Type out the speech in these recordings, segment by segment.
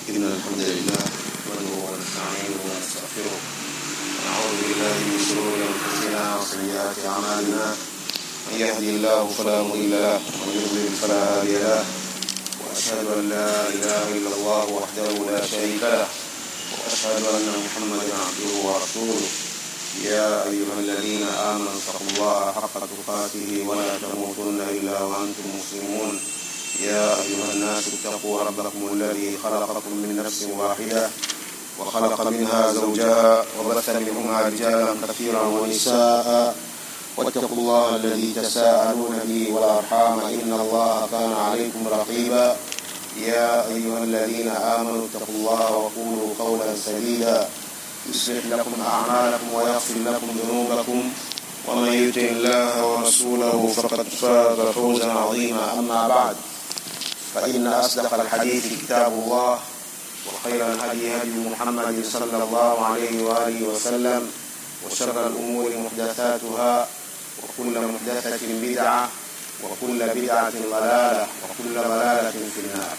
إن الحمد لله نحمده ونستعينه ونستغفره ونعوذ بالله من شرور أنفسنا وسيئات أعمالنا من يهدي الله فلا مضل له ومن يضلل فلا هادي له وأشهد أن لا إله إلا الله وحده لا شريك له وأشهد أن محمدا عبده ورسوله يا أيها الذين آمنوا اتقوا الله حق تقاته ولا تموتن إلا وأنتم مسلمون يا أيها الناس اتقوا ربكم الذي خلقكم من نفس واحدة وخلق منها زوجها وبث منهما رجالا كثيرا ونساء واتقوا الله الذي تساءلون به والأرحام إن الله كان عليكم رقيبا يا أيها الذين آمنوا اتقوا الله وقولوا قولا سديدا يصلح لكم أعمالكم ويغفر لكم ذنوبكم ومن يطع الله ورسوله فقد فاز فوزا عظيما أما بعد فإن أصدق الحديث كتاب الله وخير الهدي هدي محمد صلى الله عليه وآله وسلم وشر الأمور محدثاتها وكل محدثة بدعة وكل بدعة ضلالة وكل ضلالة في النار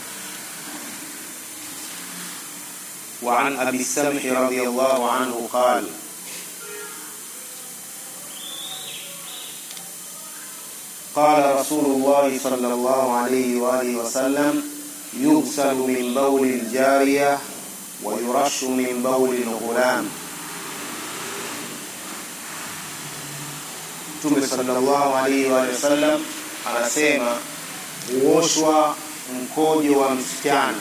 وعن أبي السمح رضي الله عنه قال قال رسول الله صلى الله عليه وآله وسلم يغسل من بول الجارية ويرش من بول الغلام Mtume sallallahu alaihi wa sallam anasema huoshwa mkojo wa msichana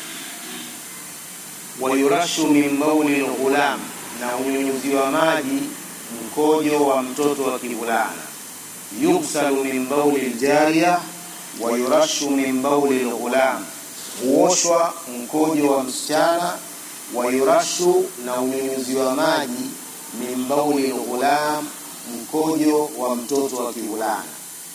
wayurashu min bauli lghulam, na unyunyuziwa maji mkojo wa mtoto wa kivulana. Yugsalu min bauli ljariya wayurashu min bauli lghulam, huoshwa mkojo wa msichana. Wayurashu, na unyunyuziwa maji min bauli lghulam, mkojo wa mtoto wa kivulana.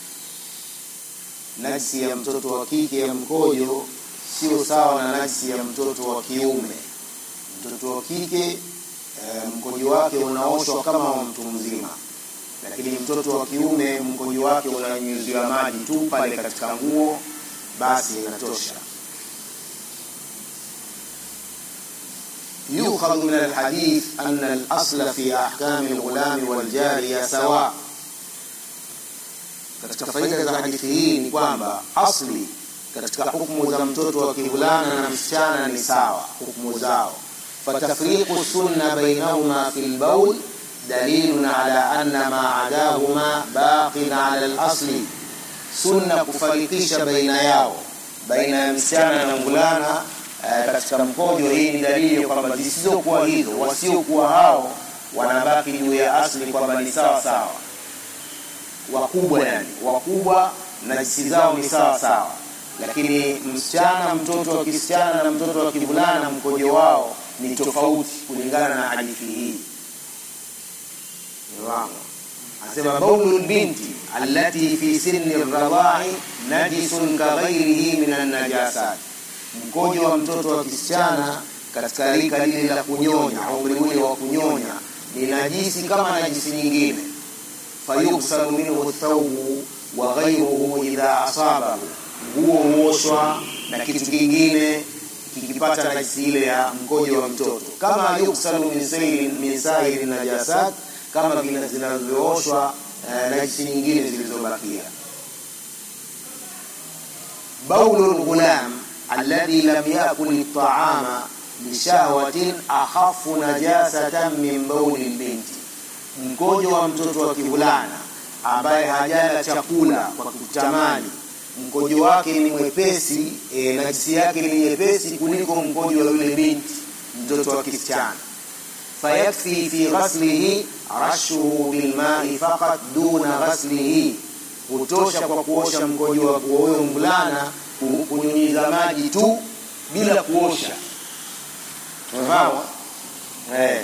Najisi ya mtoto wa kike ya mkojo sio sawa na najisi ya mtoto wa kiume. Mtoto wa kike e, mkojo wake unaoshwa kama wa mtu mzima, lakini mtoto wa kiume mkojo wake unanyunyuziwa maji tu pale katika nguo, basi inatosha. yukhadhu min alhadith anna alasla fi ahkami alghulami waljariya sawa. Katika faida za hadithi hii ni kwamba asli katika hukumu za mtoto wa kivulana na msichana ni sawa hukumu zao. fatafriqu sunna bainahuma fi lbaul dalilun ala anna ma adahuma baqin ala lasli, sunna kufarikisha baina yao baina ya msichana na mvulana katika mkojo. Hii ni dalili kwamba zisizokuwa hizo, wasiokuwa hao wanabaki juu ya asli kwamba ni sawa sawa, wakubwa yani wakubwa na jisi zao ni sawa sawa lakini msichana, mtoto wa kisichana na mtoto wa kivulana mkojo wao ni tofauti kulingana na hadithi hii. Anasema baulu lbinti allati fi sinni radai najisun kaghairihi min annajasat, mkojo wa mtoto wa kisichana katika rika lile la kunyonya, umri ule wa kunyonya ni najisi kama najisi nyingine. Fayugsalu minhu thawbu wa ghairuhu idha asabahu nguo huoshwa na kitu kingine kikipata najisi ile ya mkojo wa mtoto, kama yuksalu min sairi najasat, kama vile zinavyooshwa eh, najisi nyingine zilizobakia. baulu lghulam alladhi lam yakul ltaama bishahwatin akhafu najasatan min bauli lbinti, mkojo wa mtoto wa kivulana ambaye hajala chakula kwa kutamani mkojo wake ni mwepesi e, najisi yake ni nyepesi kuliko mkojo wa yule binti mtoto wa kisichana. fayakfi fi ghaslihi rashuhu bilmai faqat duna ghaslihi, hutosha kwa kuosha mkojo wa huyo mvulana kunyunyiza maji tu bila kuosha. Unafahamu eh?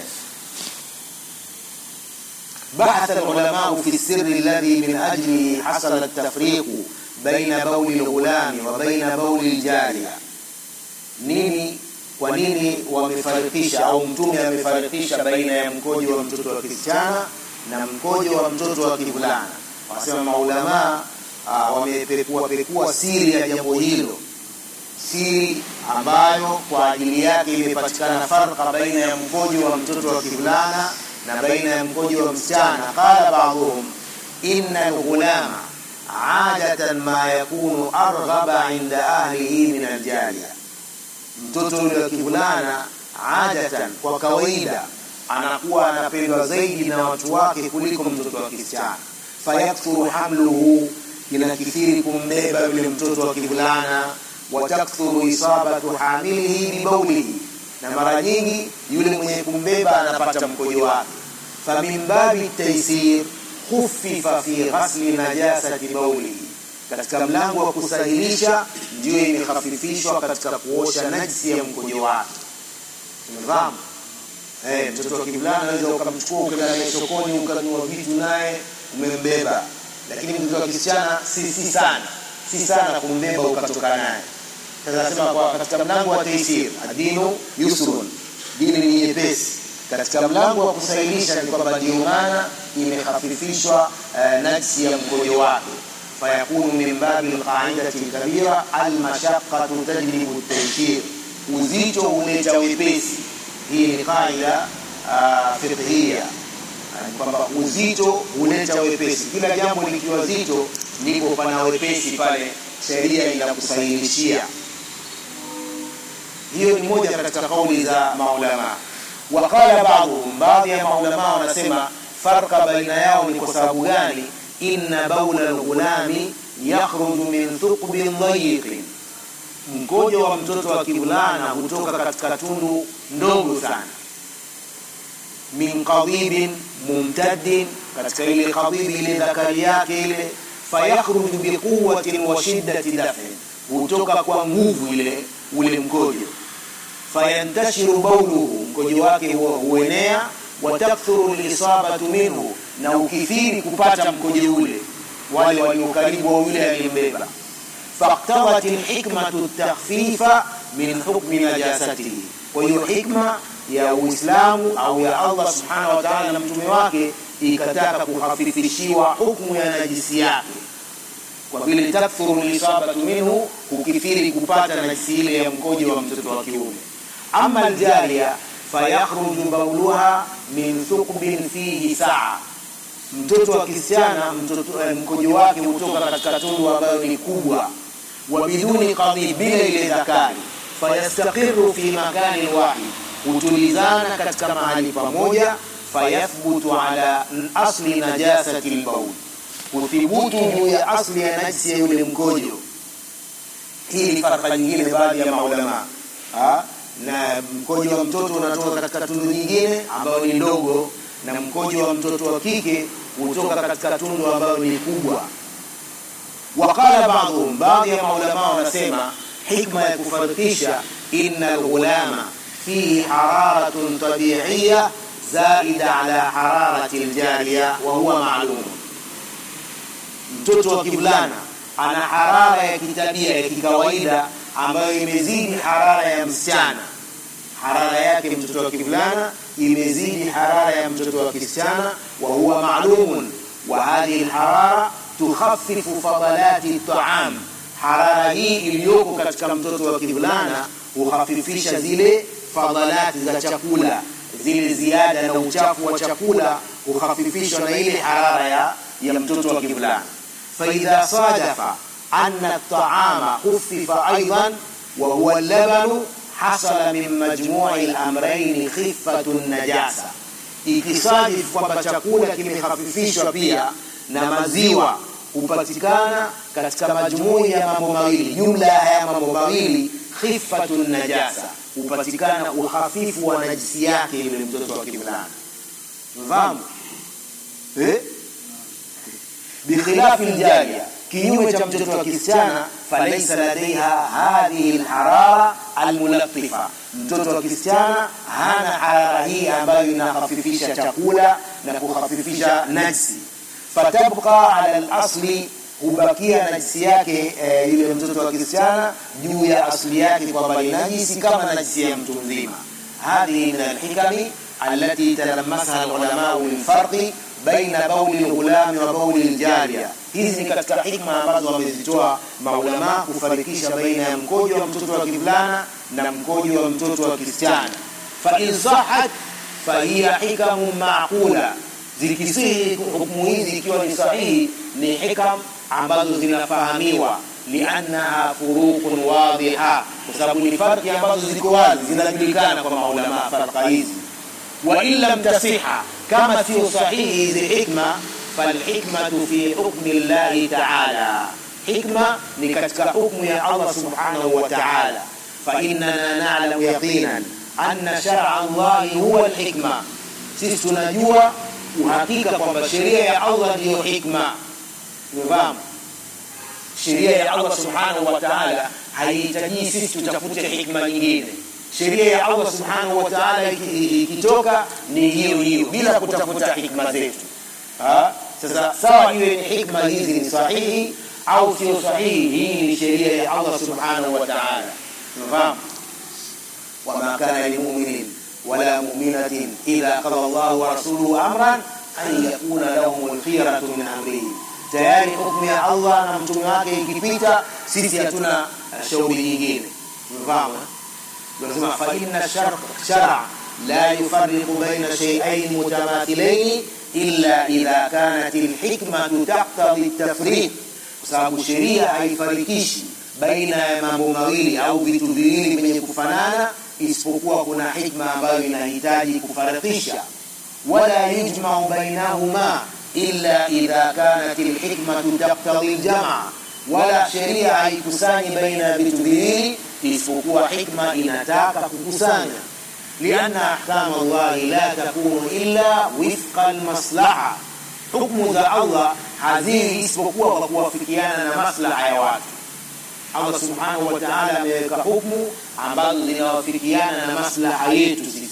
bahatha alulamau fi sirri alladhi min ajlihi hasala at-tafriqu baina bauli lghulami wa baina bauli ljariya. Nini, kwa nini wamefarikisha au Mtume amefarikisha baina ya mkojo wa mtoto wa kisichana na mkojo wa mtoto wa kivulana? Wanasema maulamaa wamepekua pekua siri ya jambo hilo, siri ambayo kwa ajili yake imepatikana farqa baina ya mkojo wa mtoto wa kivulana na baina ya mkojo wa msichana qala ba'dhum inna alghulama adatan ma yakunu arghaba inda ahlihi min aljariya mtoto yule wa kivulana adatan kwa kawaida anakuwa anapendwa zaidi na watu wake kuliko mtoto wa kisichana fayakthuru hamluhu inakithiri kumbeba yule mtoto wa kivulana watakthuru isabatu hamilihi bibaulihi na mara nyingi yule mwenye kumbeba anapata mkojo wake famin babi taysir khufifa fi ghasli najasati baulihi katika mlango wa kusahilisha ndio imehafifishwa katika kuosha najisi ya mkojo wake umefahamu eh mtoto wa kivulana unaweza ukamchukua ukaenda naye sokoni ukanunua vitu naye umembeba lakini mtoto wa kisichana si si sana si sana kumbeba ukatoka naye sasa nasema kwa katika mlango wa taisir adinu yusrun dini ni nyepesi katika mlango wa kusahilisha ni kwamba ndio maana imehafifishwa uh, najsi ya mkojo wake fayakunu min babi alqaidati alkabira almashaqqatu tajlibu at-taysir uzito huleta wepesi hii ni qaida uh, fiqhiyya kwamba uzito huleta wepesi kila jambo likiwa zito ndipo pana wepesi pale sheria inakusahilishia hiyo ni moja katika kauli za maulama waqala ba'dhum baadhi ya maulama wanasema farqa baina yao ni kwa sababu gani inna baula alghulami yakhruju min thuqbin dhayiqin mkojo wa mtoto wa kivulana hutoka katika tundu ndogo sana min qadibin mumtaddin katika ile qadibi ile dhakari yake ile fayakhruju biquwwatin wa shiddati daf'in hutoka kwa nguvu ile ule mkojo fayantashiru bauluhu mkojo wake huenea watakthuru lisabatu minhu na ukithiri kupata mkojo ule wale walio karibu wa yule aliyembeba faqtawat alhikmatu takhfifa min hukmi najasatihi kwa hiyo hikma ya Uislamu au ya Allah subhanahu wa ta'ala na mtume wake ikataka kuhafifishiwa hukumu ya najisi yake kwa vile takthuru lisabatu minhu kukithiri kupata najisi ile ya mkojo wa mtoto wa kiume ama aljariya fayakhruju bauluha min thuqbin fihi saa mtoto wa kisichana mtoto mkojo wake hutoka katika tundu ambayo ni kubwa wa biduni qadhi bila ile zakari fayastaqiru fi makani wahid hutulizana katika mahali pamoja fayathbutu ala asli najasati albaul huthibutu juu ya asli ya najisi ya yule mkojo hii ni farqa nyingine baadhi ya maulama na mkojo wa mtoto unatoka katika tundu nyingine ambayo ni ndogo na mkojo wa mtoto wa kike hutoka katika tundu ambayo ni kubwa waqala ba'dhum baadhi ya maulama wanasema hikma ya kufarikisha inna alghulama fihi hararatun tabi'iyya zaida ala hararati aljariya wa huwa ma'lum mtoto wa kivulana ana harara ya kitabia ya kikawaida ambayo imezidi harara ya msichana harara yake mtoto wa kivulana imezidi harara ya mtoto wa kisichana wa huwa ma'lumun wa hadhihi alharara tukhaffifu fadalati at'am harara hii iliyoko katika mtoto wa kivulana huhafifisha zile fadalati za chakula zile ziada na uchafu wa chakula huhafifishwa na ile harara ya, ya mtoto wa kivulana فإذا صادف أن الطعام خفف أيضا وهو اللبن حصل من مجموع الأمرين خفة النجاسة ikisadif kwamba chakula kimehafifishwa pia na maziwa hupatikana katika majumui ya mambo mawili jumla ya haya mambo mawili khifatun najasa hupatikana uhafifu wa najisi yake yule mtoto wa kivulana mfahamu eh? بخلاف الجارية kinyume cha mtoto wa kisichana falaisa ladaiha hadhihi alharara almulattifa mtoto wa kisichana hana harara hii ambayo inahafifisha chakula na kuhafifisha najsi fatabqa ala alasli hubakia najisi yake e, yule mtoto wa kisichana juu ya asli yake kwamba ni najisi kama najisi ya mtu mzima hadhihi min alhikami التي تلمسها العلماء من فرق بين بول الغلام وبول الجارية hizi ni katika hikma ambazo wamezitoa maulama kufarikisha baina ya mkojo wa mtoto wa kivulana na mkojo wa mtoto wa kisichana fa in sahat fa hiya hikamu maqula zikisihi hukumu hizi ikiwa ni sahihi ni hikam ambazo zinafahamiwa liannaha furuqun wadhiha kwa sababu ni farki ambazo ziko wazi zinajulikana kwa maulama farqa hizi wa in lam tasiha kama sio sahihi hizi hikma falhikmatu fi hukmi llahi taala hikma ni katika hukmu ya allah subhanahu wa taala fainana nalamu yaqinan anna shara llahi huwa lhikma sisi tunajua uhakika kwamba sheria ya allah ndiyo hikma umefahamu sheria ya allah subhanahu wa taala haihitaji sisi tutafute hikma nyingine sheria ya allah subhanahu wa taala ikitoka ni hiyo hiyo bila kutafuta hikma zetu ha? sasa sawa iwe ni hikma hizi ni sahihi au sio sahihi hii ni sheria ya allah subhanahu wa taala unafahamu wama kana limuminin wala muminatin idha qada llahu wa rasuluhu amran an yakuna lahum lkhiratu min amrihi tayari hukmu ya allah na mtume wake ikipita sisi hatuna shauri nyingine unafahamu tunasema fa inna shara la yufariqu baina shay'ain mutamathilain illa idha kanat alhikmatu taqtadi at-tafriq kwa sababu sheria haifarikishi baina ya mambo mawili au vitu viwili vyenye kufanana isipokuwa kuna hikma ambayo inahitaji kufarikisha wala yujmau bainahuma illa idha kanat alhikmatu taqtadi aljamaa wala sheria haikusanyi baina ya vitu viwili isipokuwa hikma inataka kukusanya lianna ahkama llahi la takunu illa wifqa almaslaha hukmu za allah haziwi isipokuwa kwa kuwafikiana na maslaha ya watu allah subhanahu wa taala ameweka hukmu ambazo zinawafikiana na maslaha yetu sisi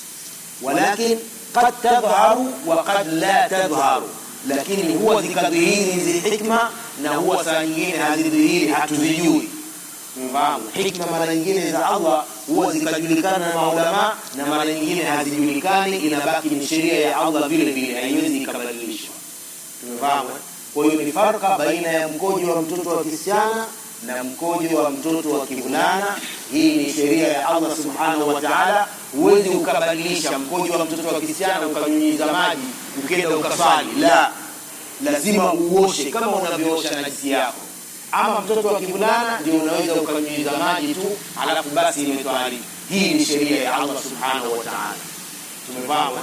walakin qad tadharu wa qad la tadharu lakini huwa zikadhihiri hizi hikma na huwa saa nyingine hazidhihiri hatuzijui mfahamu hikma mara nyingine za allah huwa zikajulikana na maulama na mara nyingine hazijulikani inabaki ni sheria ya allah vile vile haiwezi ikabadilishwa tumefahamu kwa hiyo ni farka baina ya mkojo wa mtoto wa kisichana na mkojo wa mtoto wa kivulana hii ni sheria ya allah subhanahu wa taala huwezi ukabadilisha mkojo wa mtoto wa kisichana ukanyunyiza maji ukenda ukaswali la lazima uoshe kama unavyoosha najisi yako ama mtoto wa kivulana ndio unaweza ukanyunyiza maji tu alafu basi imetwalika hii ni sheria ya allah subhanahu wa taala tumefahamu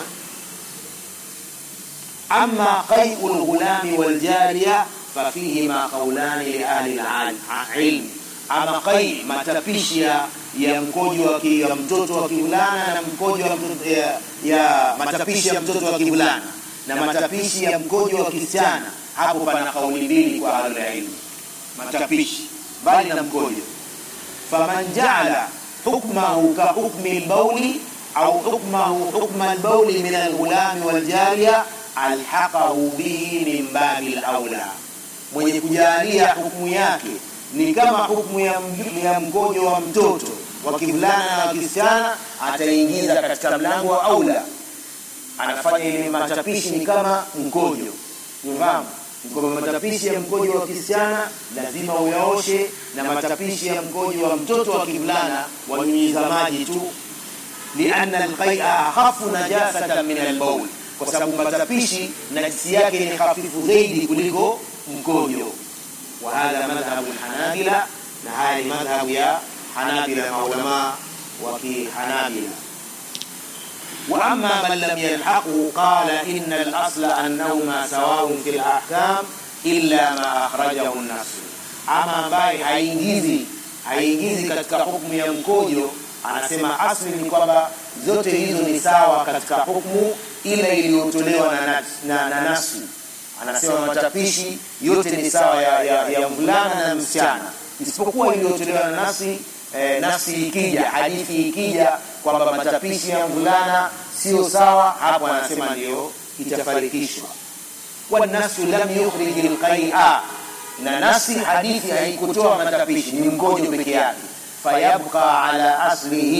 ama qaiu lghulami waljariya fafihima qaulani liahli lilmi ama qai matapishi ya, ya mkojo wa ki, ya mtoto wa kivulana na mkojo wa mtoto, ya, ya matapishi ya mtoto wa kivulana na matapishi ya mkojo wa kisichana hapo pana kauli mbili kwa ahlulilmi matapishi bali na mkojo faman jaala hukmahu ka hukmi lbauli au hukmahu hukma lbauli min alghulami waljariya alhaqahu bihi min babi laula mwenye kujalia hukumu yake ni kama hukumu ya, ya mkojo wa mtoto wa kivulana na wa kisichana ataingiza katika mlango wa aula anafanya ile matapishi ni kama mkojo unafahamu kwamba matapishi ya mkojo wa kisichana lazima uyaoshe na matapishi ya mkojo wa mtoto wa kivulana wanyunyiza maji tu lianna alqaia akhafu najasatan min albaul kwa sababu matapishi najisi yake ni hafifu zaidi kuliko mkojo wa hadha madhhabu lhanabila na haya ni madhhabu ya hanabila maulama wa kihanabila واما من لم يلحقه قال ان الاصل انهما سواء في الاحكام الا ما اخرجه النص ama ambaye haingizi haingizi katika hukumu ya mkojo anasema asli ni kwamba zote hizo ni sawa katika hukumu ile iliyotolewa na, na, na nasu anasema matapishi yote ni sawa ya, ya, ya mvulana na msichana isipokuwa iliyotolewa na nasi eh, nafsi ikija hadithi ikija kwamba matapishi ya mvulana sio sawa hapo anasema ndio itafarikishwa wanasu lam yukhrij alqai'a na nasi hadithi haikutoa matapishi ni mkojo peke yake fayabqa ala aslihi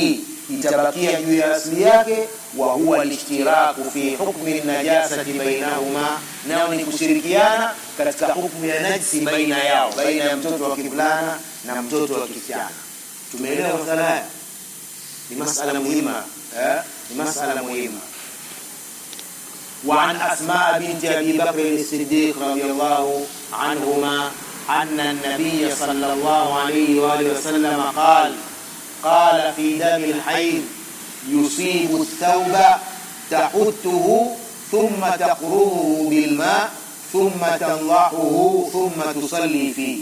itabakia juu ya asili yake wa huwa lishtiraku fi hukmi najasati bainahuma nao ni kushirikiana katika hukmu ya najsi baina yao baina ya mtoto wa kivulana na mtoto wa kisichana tumeelewa masala haya ni masala muhima eh? ni masala muhima وعن أسماء بنت أبي بكر الصديق رضي الله عنهما أن النبي صلى الله عليه وآله وسلم قال قال في دم الحيض يصيب الثوب تحته ثم تقرره بالماء ثم تنضحه ثم تصلي فيه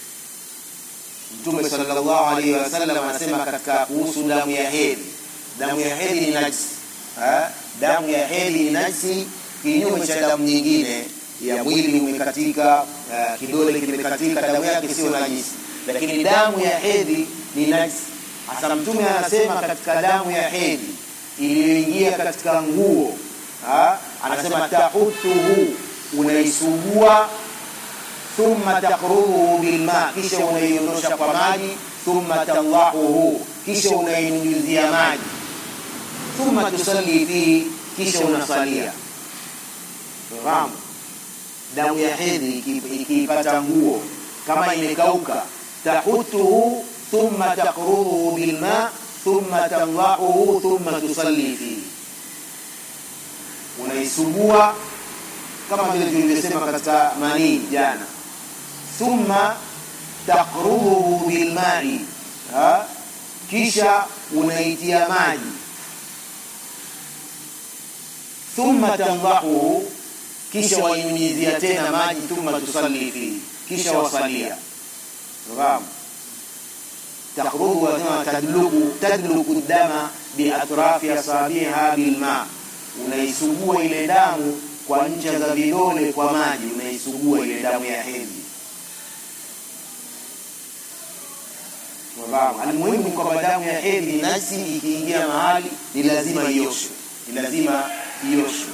Mtume sallallahu alaihi wasallam anasema katika kuhusu damu ya hedhi, damu ya hedhi ni najisi. Damu ya hedhi ni najisi, kinyume cha damu nyingine ya mwili umekatika, uh, kidole kimekatika, damu yake sio najisi, lakini damu ya hedhi ni najisi. Hasa Mtume anasema katika damu ya hedhi iliyoingia katika nguo, anasema tahutuhu, unaisugua thumma taqruhu bilma, kisha unaiondosha kwa maji, thumma tallahuhu, kisha unainyunyizia maji, thumma tusalli fihi, kisha unasalia. Fahamu, damu ya hedhi ikiipata nguo kama imekauka, tahutuhu thumma taqruhu bilma thumma tallahuhu thumma tusalli fihi, unaisugua kama vile tulivyosema katika manii jana thumma taqrubuhu bilmai, kisha unaitia maji. Thumma tandahuhu, kisha wainyunyizia tena maji. Thumma tusalli fihi, kisha wasalia. Fahamu, taqrubu wasema tadluku tadluku dama biatrafi asabiha bilma, unaisugua ile damu kwa ncha za vidole kwa maji, unaisugua ile damu ya hedhi. Almuhimu ni kwamba damu ya hedhi najisi ikiingia mahali ni lazima ioshwe, ni lazima ioshwe.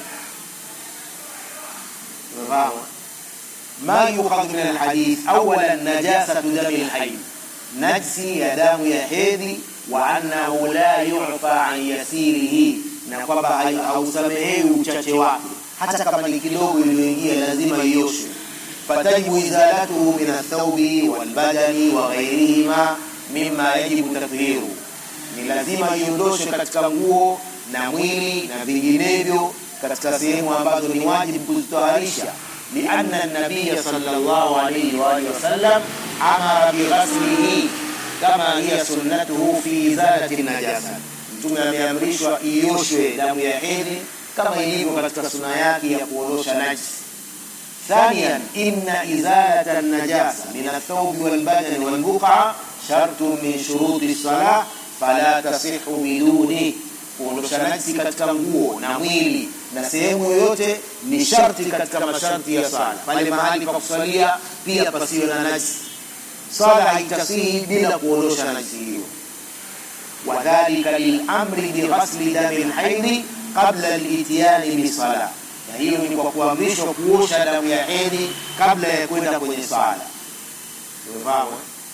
Ma yukhadhu min alhadith, awalan najasatu dami alhayd, najsi ya damu ya hedhi, wa annahu la yu'fa an yasirihi, na kwamba hausamehewi uchache wake hata kama ni kidogo iliyoingia lazima ioshwe. Fatajibu izalatuhu min athaubi walbadani wa ghairihima mimma yajibu tathhiru, ni lazima iondoshwe katika nguo na mwili na vinginevyo katika sehemu ambazo ni wajibu kuzitoharisha. Lianna nabiya sallallahu alayhi wa alihi wasallam amara bighaslihi kama hiya sunnatuhu fi izalati najasa, Mtume ameamrishwa ioshwe damu ya hedhi kama ilivyo katika suna yake ya kuondosha najisi. Thaniyan, inna izalata najasa min athawbi walbadani walbuqa shartun min shuruti salah fala tasihu biduni. Kuondosha najisi katika nguo na mwili na sehemu yoyote ni sharti katika masharti ya sala. Pale mahali pa kusalia pia pasiwe na najisi, sala haitasihi bila kuondosha najisi hiyo. Wadhalika lilamri bighasli dami lhaidhi qabla al-ityani bisala, na hiyo ni kwa kuamrishwa kuosha damu ya hedhi kabla ya kwenda kwenye sala. Umefahamu?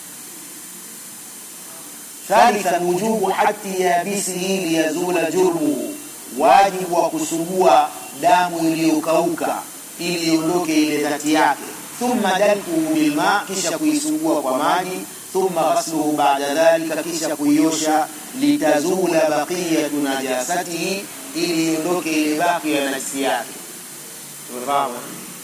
Thalithan, wujubu hati yabisihi liyazula jurmuhu, wajibu wa kusugua damu iliyokauka ili iondoke ile dhati yake. Thumma dalkuhu bilma, kisha kuisugua kwa maji. Thumma ghasluhu ba'da dhalika, kisha kuiosha. Litazula baqiyatu najasatihi ili iondoke ile baki ya najisi yake. Tumefahamu?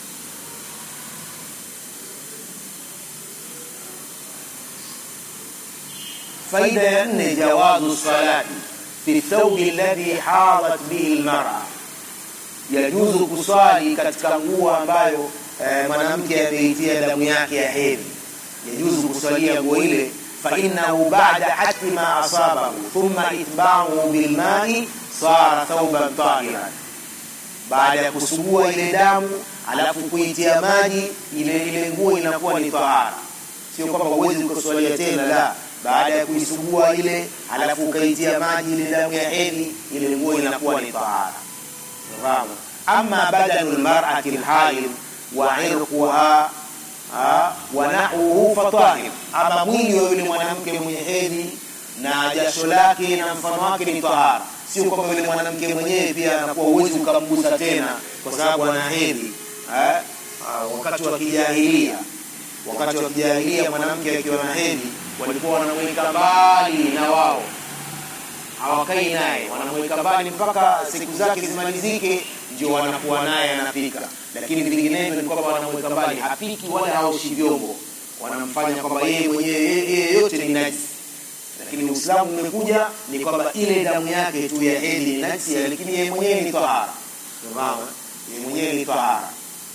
Faida ya nne, jawazu salati fi thawbi alladhi hadat bihi almar'a, yajuzu kuswali katika nguo ambayo eh, mwanamke ameitia damu yake ya hedhi, yajuzu kuswalia nguo ile fa innahu ba'da hati ma asabahu thumma itba'uhu bilma'i sara thauban tahiran, baada ya kusugua ile damu alafu kuitia maji ile ile nguo inakuwa ni tahara. Sio kwamba huwezi kuswalia tena, la, baada ya kuisugua ile alafu ukaitia maji ile damu ya hedhi, ile nguo inakuwa ni tahara. Fahamu? Amma badanu lmar'ati lhaid wa irquha wa nahuhu fatahir, ama mwili wa yule mwanamke mwenye hedhi na jasho lake na mfano wake ni tahara sio kwamba yule mwanamke mwenyewe pia anakuwa uwezi ukamgusa tena kwa sababu ana hedhi eh? Ah, wakati wa kijahilia wakati wa kijahilia mwanamke akiwa na hedhi walikuwa wanamweka mbali na wao hawakai naye wanamweka mbali mpaka siku zake zimalizike ndio wanakuwa naye anapika lakini vinginevyo ni kwamba wanamweka mbali hapiki wala haoshi vyombo wanamfanya kwamba yeye mwenyewe yeye yote ni najisi lakini uislamu umekuja ni kwamba ile damu yake tu ya hedhi ni najisi lakini yeye mwenyewe ni tahara unafahamu yeye mwenyewe ni tahara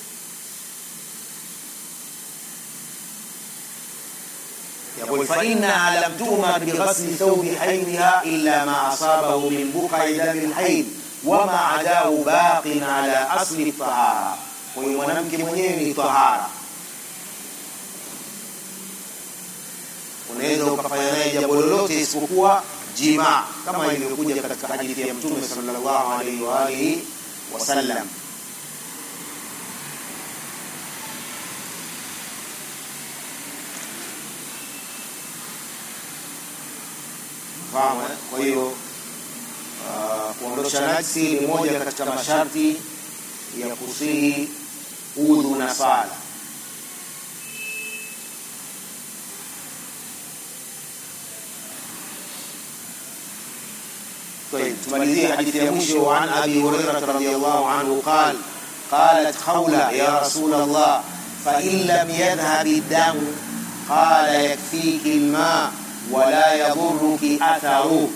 يقول فإنها لم تؤمر بغسل ثوب حيضها إلا ما أصابه من بقع دم الحيض وما عداه باق على أصل الطهارة huyu mwanamke mwenyewe ni tahara unaweza ukafanya naye jambo lolote isipokuwa jimaa kama ilivyokuja katika hadithi ya mtume sallallahu alaihi wa alihi wasallam fahamu eh? kwa hiyo uh, kuondosha najsi ni moja katika masharti ya kusihi udhu na sala طيب تماليزية حديث يمشي عن أبي هريرة رضي الله عنه قال قالت خولة يا رسول الله فإن لم يذهب الدم قال يكفيك الماء ولا يضرك أثره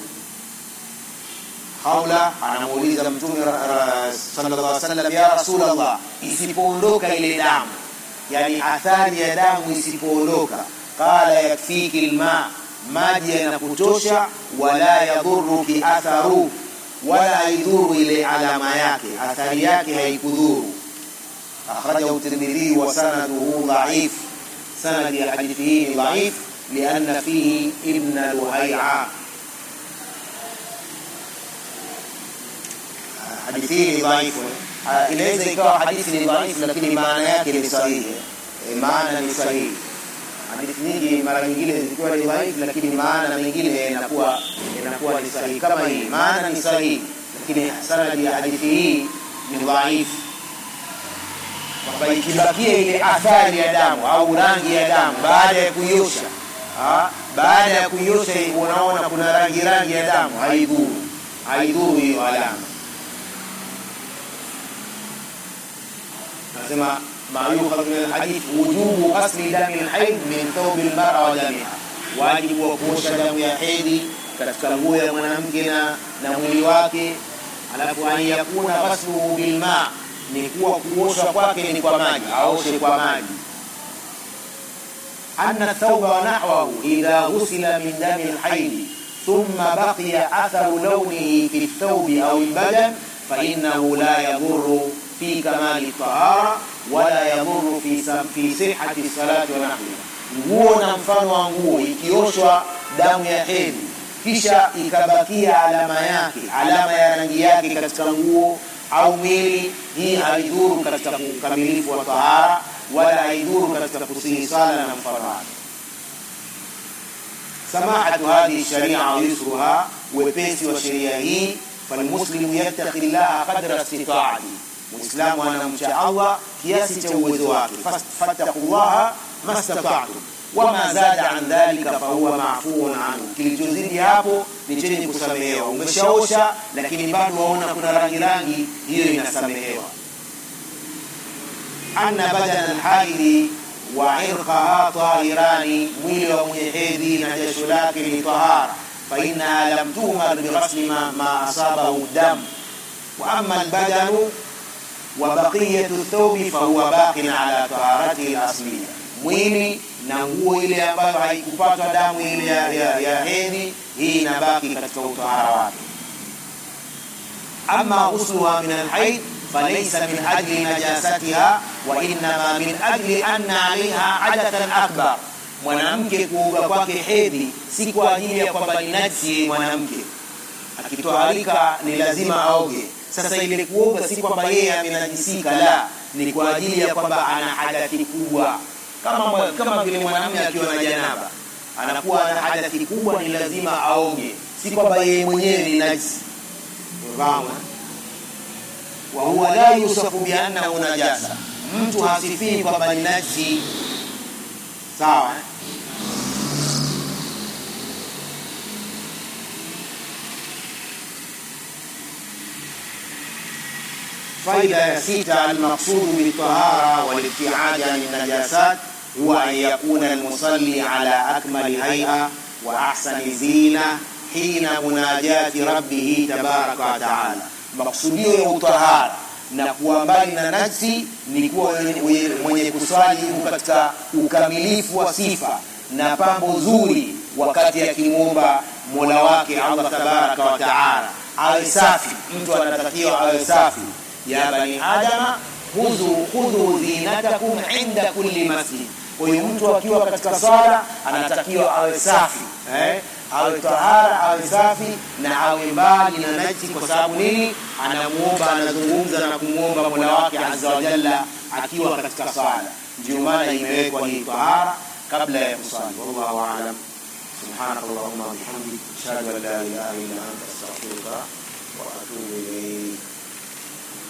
Haula anamuuliza Mtume sallallahu alaihi wasallam, ya Rasulullah, isipoondoka ile damu, yani athari ya damu isipoondoka, qala yakfiki lma, maji yanakutosha, wala yadhuruki atharu, wala haidhuru ile alama yake, athari yake haikudhuru. Akhrajahu Tirmidhi wa sanaduhu dhaif, sanadi ya hadithi hii ni dhaif lianna fihi ibna Luhai'a hadithi hii ni dhaifu. Ah, Inaweza ikawa hadithi ni dhaifu, lakini maana yake ni sahihi. Eh, Maana ni sahihi. Hadithi nyingi mara nyingine zikiwa ni dhaifu, lakini maana mengine inakuwa inakuwa ni sahihi. Kama hii maana ni sahihi, lakini sanadi ya hadithi hii ni dhaifu, kwamba ikibakia ile athari ya damu au rangi ya damu baada ya kuiosha Ah, baada ya kuiosha unaona kuna rangi rangi ya damu, haidhuru haidhuru hiyo alama. nasema ma yukhadhu min alhadith wujubu ghasli dami alhaid min thawbi almar'a wa damiha, wajibu wa kuosha damu ya hedhi katika nguo ya mwanamke na na mwili wake. Alafu an yakuna ghasluhu bilma, ni kuwa kuosha kwake ni kwa maji, aoshe kwa maji. anna thawba wa nahwahu idha ghusila min dami alhaid thumma baqiya atharu lawnihi fi thawbi au albadan fa innahu la yadhurru fi kamali tahara wala yadhuru fi, fi sihati salati wa nahwiha. Nguo na mfano wa nguo ikioshwa damu ya hedhi kisha ikabakia alama yake, alama ya rangi yake katika nguo au mwili, hii haidhuru katika ukamilifu wa tahara wala haidhuru katika kusihi sala na mfano wake. Samahatu hadhihi sharia wa yusruha, wepesi wa sheria hii, falmuslimu yattaqi llaha qadra istitaati Muislamu anamcha Allah kiasi cha uwezo wake, fattaqullaha mastata'tum wama zada an dhalika fahuwa maafuun anhu, kilichozidi hapo ni chenye kusamehewa. Umeshaosha lakini bado waona kuna rangi rangi, hiyo inasamehewa. anna badana alhaidi wa irqaha tahirani, mwili wa mwenye hedhi na jasho lake ni tahara, fa innaha lam tumar bighasli ma, ma asabahu dam wa amma albadanu wa baqiyatu thawbi fahuwa baqin ala taharatihi alasliya, mwili na nguo ile ambayo haikupatwa damu ile ya, ya, ya hedhi, hii inabaki katika utahara wake. Amma ghusluha min alhaid falaysa min ajli najasatiha wa innama min ajli anna alaiha adathan akbar, mwanamke kuoga kwake hedhi si kwa ajili ya kwamba ni najisi mwanamke, akitoharika ni lazima aoge sasa ile kuoga si kwamba yeye amenajisika, la, ni kwa ajili ya kwamba ana hadathi kubwa, kama kama vile mwanamume akiwa na janaba anakuwa na hadathi kubwa, ni lazima aoge, si kwamba yeye mwenyewe ni najisi. Umefahamu? wa huwa la yusafu bi annahu najasa, mtu hasifii kwamba ni najisi. Sawa eh? faida ya sita almaqsudu bitahara walibtiadi ani najasat huwa an yakuna almusalli ala akmali haia wa ahsani zina hina munajati rabbihi tabaraka wa taala. Maksudio ya utahara na kuwa mbali na najsi ni kuwa mwenye, mwenye kuswali yuko katika ukamilifu wa sifa na pambo zuri wakati akimwomba mola wake Allah tabaraka wa taala awe safi. Mtu anatakiwa awe safi ya bani adama khudhu khudhu zinatakum inda kulli masjid. Kwa hiyo mtu akiwa katika sala anatakiwa awe safi eh? awe tahara, awe safi na awe mbali na najisi. Kwa sababu nini? Anamuomba, anazungumza na kumwomba mola wake azza wa jalla akiwa katika sala. Ndio maana imewekwa hii tahara kabla ya kusali. Wallahu aalam. Subhanakallahumma wa bihamdik ashhadu an la ilaha illa anta astaghfiruka wa atubu ilayk.